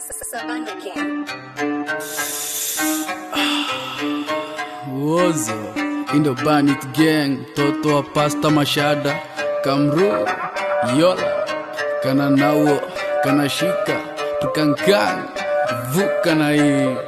Sabanda King. Wozo Indo Banit Gang Toto wa Pasta Mashada Kamru Yola Kana nawo Kana shika Tukankan Vuka na hii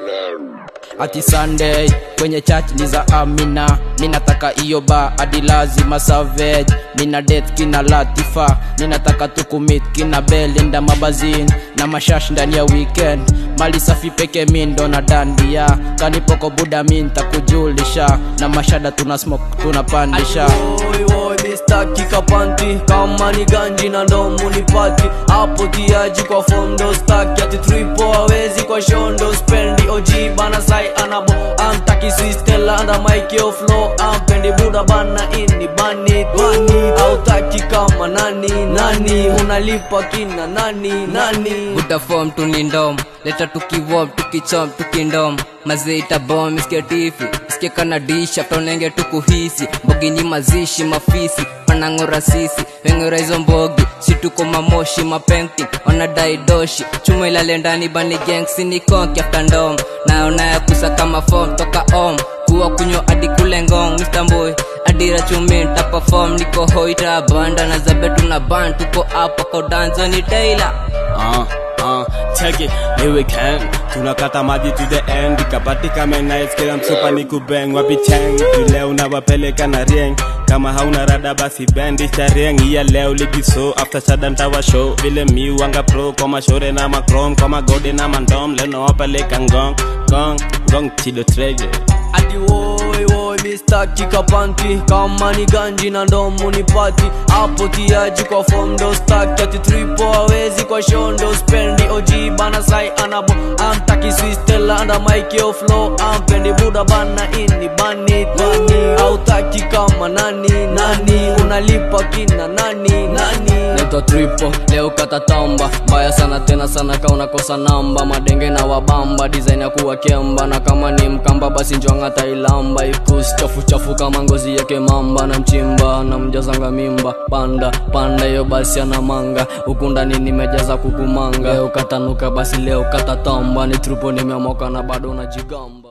ati Sunday kwenye church ni za Amina, ninataka iyo ba hadi lazima savage, nina death kina Latifa, ninataka tukumit kina Belinda mabazin na mashash ndani ya weekend, mali safi peke mindo na dandia, kanipoko buda mi ntakujulisha, na mashada tuna smoke tunapandisha Oi, oi, Mr. kikapanti kama ni ganji na ndomu ni pati hapo tiaji kwa fondo staki ati tripo hawezi kwa shondo spendi oji bana sai anabo amtaki sistela anda mike yo flow ampendi buda bana ini bani bani autaki kama nani nani unalipa kina nani nani buta form tunindom leta tukiwom tukichom tukindom mazeita bom iskia tifi iskia kana disha tonenge tukuhisi mbogini mazishi mafisi panang'ora sisi weng'ora hizo mbogi situko mamoshi mapenting wanadai doshi chuma ilale ndani bani gengsi ni konki after ndom naonaya kusa kama fom toka om kuwa kunywa hadi kule ngong Mr. Mboy adira chumi nitapafom niko hoita banda na zabetu na ban tuko hapa kaudanzo ni Taylor uh, uh, check it, here we can tunakata maji to the end ikapatika menais kila msupa ni kubeng wapicheng leo unawapeleka na rieng kama hauna rada basi bendi cha rieng iya leo ligiso after shada ntawa show vile mi wanga pro kwa mashore na macrom kwa magode na mandom leo nawapeleka ngong ngong ngong chido treasure ati woi woi Mr. kikapanti kama ni ganji na ndomu ni pati hapo tiaji kwa fondo staki ati tripo hawezi kwa shondo spendi oji bana sai anabo amtaki sistela anda mike yo flow ampendi buda bana ini bani bani autaki kama nani nani unalipa kina nani nani Naitwa tripo leo katatamba mbaya sana tena sana ka unakosa namba madenge na wabamba design ya kuwa kemba na kama ni mkamba basi njwanga tailamba ikus chafu chafu kama ngozi yake mamba na mchimba na mjazanga mimba panda panda hiyo basi ana manga huku ndani nimejaza kukumanga leo katanuka basi leo katatamba ni tripo nimeamoka na bado unajigamba